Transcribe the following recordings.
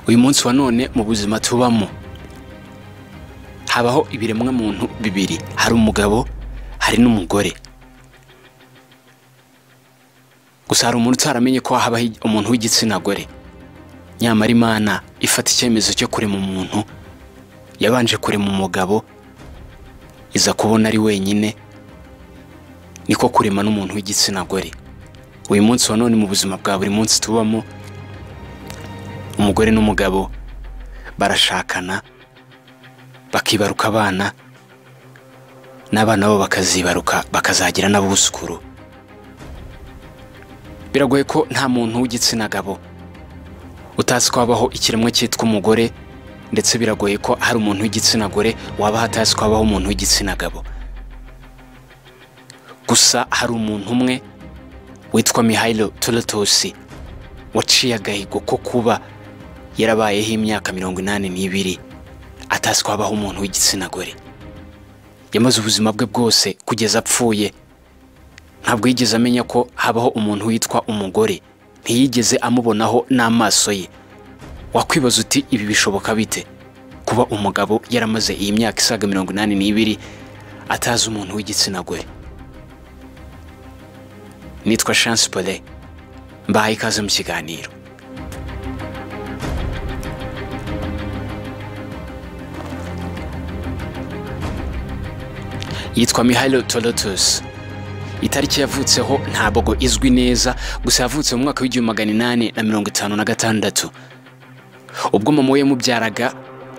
uyu munsi wa none mu buzima tubamo habaho ibiremwa muntu bibiri hari umugabo hari n'umugore gusa hari umuntu utaramenye ko habaho umuntu w'igitsina gore nyamara imana ifata icyemezo cyo kurema umuntu yabanje kurema umugabo iza kubona ari wenyine niko kurema n'umuntu w'igitsina gore uyu munsi wa none mu buzima bwa buri munsi tubamo umugore n'umugabo barashakana bakibaruka abana n'abana babo bakazibaruka bakazagira n'abuzukuru biragoye ko nta muntu w'igitsina gabo utazi ko habaho ikiremwa cyitwa umugore ndetse biragoye ko hari umuntu w'igitsina gore waba hatazi ko habaho umuntu w'igitsina gabo gusa hari umuntu umwe witwa mihayiro turotosi waciye agahigo ko kuba yarabayeho imyaka mirongo inani n'ibiri atazi ko habaho umuntu w'igitsina gore yamaze ubuzima bwe bwose kugeza apfuye ntabwo yigeze amenya ko habaho umuntu witwa umugore ntiyigeze amubonaho n'amaso ye wakwibaza uti ibi bishoboka bite kuba umugabo yaramaze iyi myaka isaga mirongo inani n'ibiri atazi umuntu w'igitsina gore nitwa chance pole mbahaye ikaze mu kiganiro yitwa mihayiro torotusi itariki yavutseho ntabwo izwi neza gusa yavutse mu mwaka w'igihumbi magana inani na mirongo itanu na gatandatu ubwo mama we yamubyaraga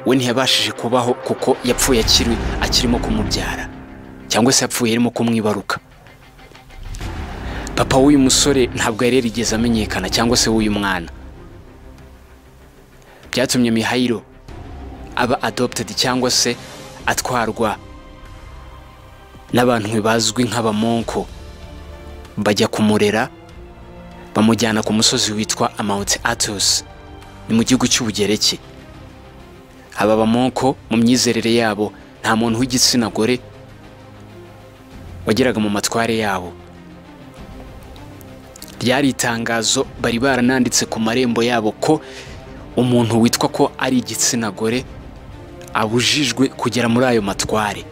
we ntiyabashije kubaho kuko yapfuye akiri akirimo kumubyara cyangwa se yapfuye arimo kumwibaruka papa w'uyu musore ntabwo yari yarigeze amenyekana cyangwa se w'uyu mwana byatumye mihayiro aba adopted cyangwa se atwarwa n'abantu bazwi nk'abamonko bajya kumurera bamujyana ku musozi witwa amawuti atosi ni mu gihugu cy'ubugereki aba bamonko mu myizerere yabo nta muntu w'igitsina gore wageraga mu matware yabo ryari itangazo bari barananditse ku marembo yabo ko umuntu witwa ko ari igitsina gore abujijwe kugera muri ayo matware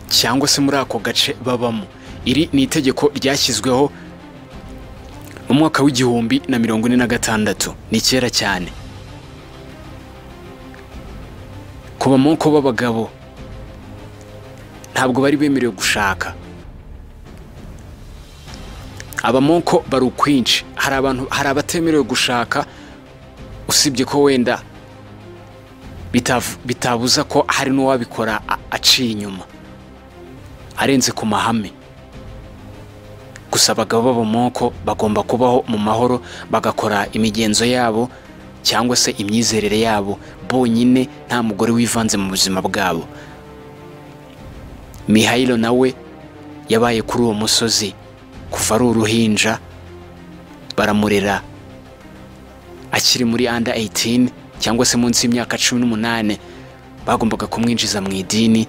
cyangwa se muri ako gace babamo iri ni itegeko ryashyizweho mu mwaka w'igihumbi na mirongo ine na gatandatu ni kera cyane ku bamoko b'abagabo ntabwo bari bemerewe gushaka abamoko bari ukwinshi hari abantu hari abatemerewe gushaka usibye ko wenda bitabuza ko hari n'uwabikora aciye inyuma arenze ku mahame gusa abagabo b'abamoko bagomba kubaho mu mahoro bagakora imigenzo yabo cyangwa se imyizerere yabo bonyine nta mugore wivanze mu buzima bwabo mihayiro nawe yabaye kuri uwo musozi kuva ari uruhinja baramurera akiri muri under 18 cyangwa se munsi y'imyaka cumi n'umunani bagombaga kumwinjiza mu idini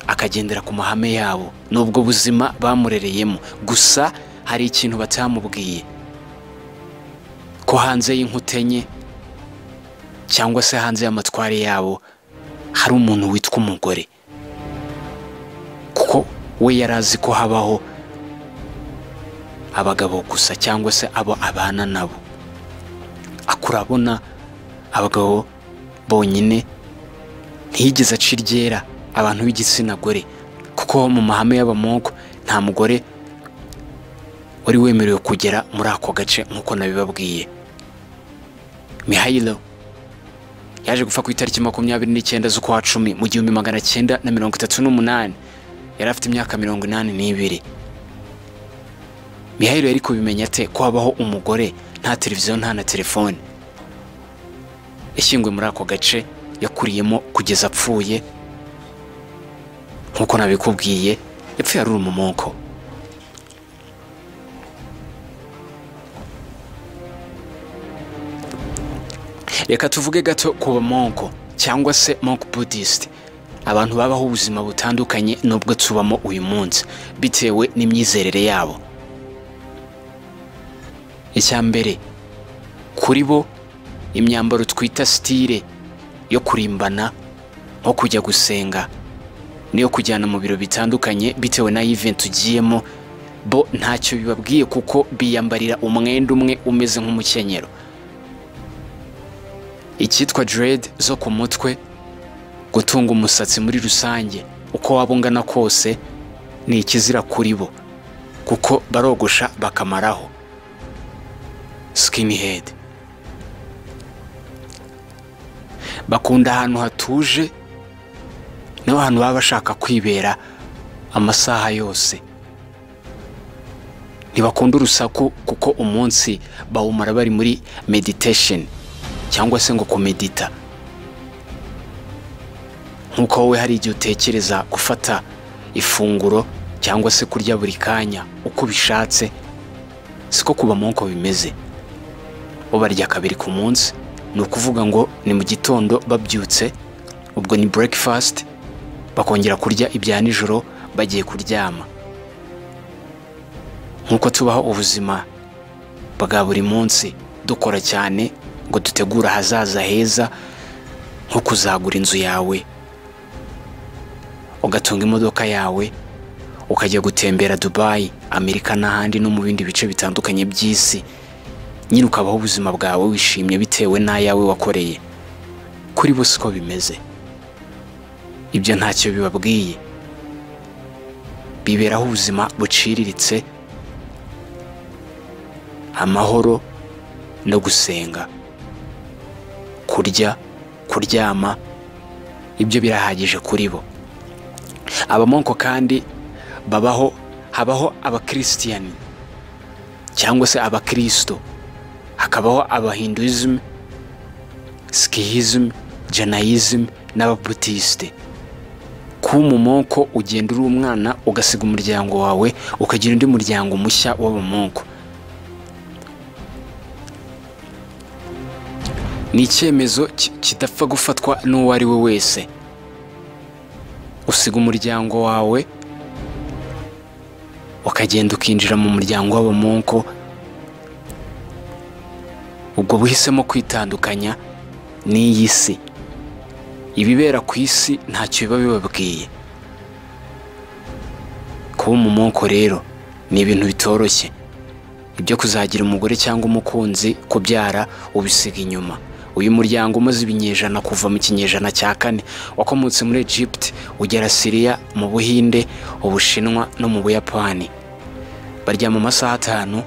akagendera ku mahame yabo ni ubwo buzima bamurereyemo gusa hari ikintu batamubwiye ko hanze y'inkuta enye cyangwa se hanze y'amatware yabo hari umuntu witwa umugore kuko we yari azi ko habaho abagabo gusa cyangwa se abo abana nabo akurabona abagabo bonyine ntiyigeze aca iryera abantu b'igitsina gore kuko mu mahame y'abamoko nta mugore wari wemerewe kugera muri ako gace nk'uko nabibabwiye mihayiro yaje gupfa ku itariki makumyabiri n'icyenda z'ukwa cumi mu gihumbi magana cyenda na mirongo itatu n'umunani yari afite imyaka mirongo inani n'ibiri mihayiro yari kubimenya ate ko habaho umugore nta televiziyo nta na telefone yashyinguwe muri ako gace yakuriyemo kugeza apfuye nk'uko nabikubwiye yapfuye ari umumoko reka tuvuge gato ku bamonko cyangwa se monk budisite abantu babaho ubuzima butandukanye n'ubwo tubamo uyu munsi bitewe n'imyizerere yabo icya mbere kuri bo imyambaro twita sitire yo kurimbana nko kujya gusenga niyo kujyana mu biro bitandukanye bitewe na event ugiyemo bo ntacyo bibabwiye kuko biyambarira umwenda umwe umeze nk'umukenyero icyitwa dread zo ku mutwe gutunga umusatsi muri rusange uko waba ungana kose ni ikizira kuri bo kuko barogosha bakamaraho skinhead bakunda ahantu hatuje niho hantu baba bashaka kwibera amasaha yose ntibakunda urusaku kuko umunsi bawumara bari muri meditation cyangwa se ngo kumedita nk'uko wowe hari igihe utekereza gufata ifunguro cyangwa se kurya buri kanya uko ubishatse siko kuba nk'uko bimeze bo barya kabiri ku munsi ni ukuvuga ngo ni mu gitondo babyutse ubwo ni breakfast bakongera kurya ibya nijoro bagiye kuryama nk'uko tubaho ubuzima bwa buri munsi dukora cyane ngo dutegure ahazaza heza nko kuzagura inzu yawe ugatunga imodoka yawe ukajya gutembera dubayi amerika n'ahandi no mu bindi bice bitandukanye by'isi nyine ukabaho ubuzima bwawe wishimye bitewe n'ayawe wakoreye kuri bo siko bimeze ibyo ntacyo bibabwiye biberaho ubuzima buciriritse amahoro no gusenga kurya kuryama ibyo birahagije kuri bo abamoko kandi babaho habaho abakirisitiyani cyangwa se abakirisito hakabaho abahinduizm sikihizm janayizm n'ababutisite kuba umumoko ugenda uri umwana ugasiga umuryango wawe ukagira undi muryango mushya w'abamoko ni icyemezo ki- kidapfa gufatwa n'uwo ari we wese usiga umuryango wawe ukagenda ukinjira mu muryango w'abamonko ubwo buhisemo kwitandukanya n'iyi si ibibera ku isi ntacyo biba bibabwiye kuba umumonko rero ni ibintu bitoroshye ibyo kuzagira umugore cyangwa umukunzi kubyara ubisiga inyuma uyu muryango umaze ibinyejana kuva mu kinyejana cya kane wakomotse muri egypt ugera siriya mu buhinde ubushinwa no mu buyapani baryama amasaha atanu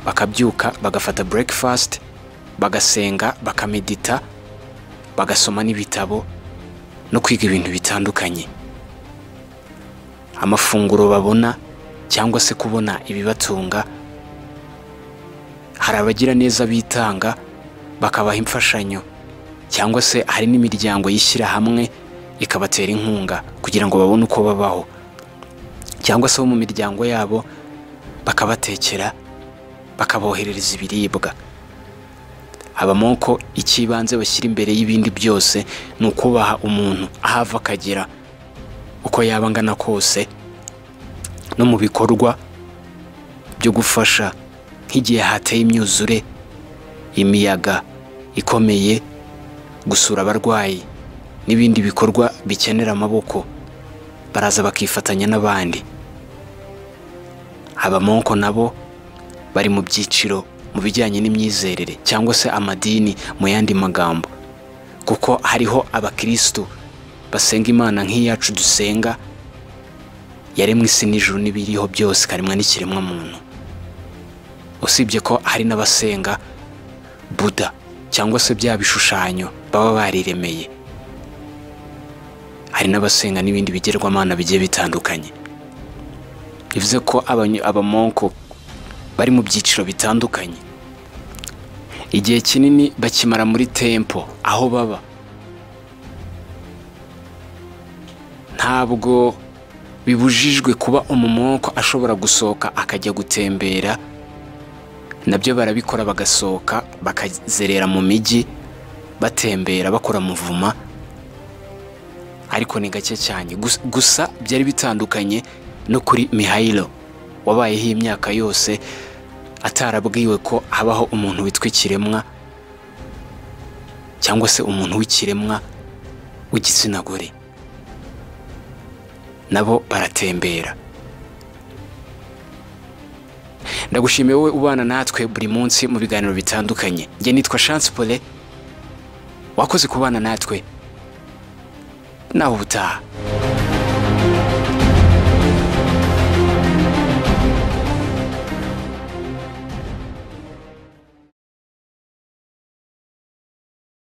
bakabyuka bagafata breakfast bagasenga bakamedita bagasoma n'ibitabo no kwiga ibintu bitandukanye amafunguro babona cyangwa se kubona ibibatunga hari abagira neza bitanga bakabaha imfashanyo cyangwa se hari n'imiryango yishyira hamwe ikabatera inkunga kugira ngo babone uko babaho cyangwa se bo mu miryango yabo bakabatekera bakaboherereza ibiribwa abamoko icy'ibanze bashyira imbere y'ibindi byose ni ukubaha umuntu aho ava akagera uko yaba angana kose no mu bikorwa byo gufasha nk'igihe hateye imyuzure imiyaga ikomeye gusura abarwayi n'ibindi bikorwa bikenera amaboko baraza bakifatanya n'abandi abamonko nabo bari mu byiciro mu bijyanye n'imyizerere cyangwa se amadini mu yandi magambo kuko hariho abakirisitu basenga imana nk'iyacu dusenga yaremwe isi n'ijuru n'ibiriho byose ikaremwa n'ikiremwamuntu usibye ko hari n'abasenga buda cyangwa se bya bishushanyo baba bariremeye hari n'abasenga n'ibindi bigerwamana bigiye bitandukanye bivuze ko abany- abamonko bari mu byiciro bitandukanye igihe kinini bakimara muri tempo aho baba ntabwo bibujijwe kuba umumonko ashobora gusohoka akajya gutembera nabyo barabikora bagasohoka bakazerera mu mijyi batembera bakora muvuma ariko ni gake cyane Gus- gusa byari bitandukanye no kuri mihayiro wabayeho imyaka yose atarabwiwe ko habaho umuntu witwa ikiremwa cyangwa se umuntu w'ikiremwa w'igitsina gore nabo baratembera ndagushimiye wowe ubana natwe buri munsi mu biganiro bitandukanye njye nitwa chance pole wakoze kubana natwe nawe ubutaha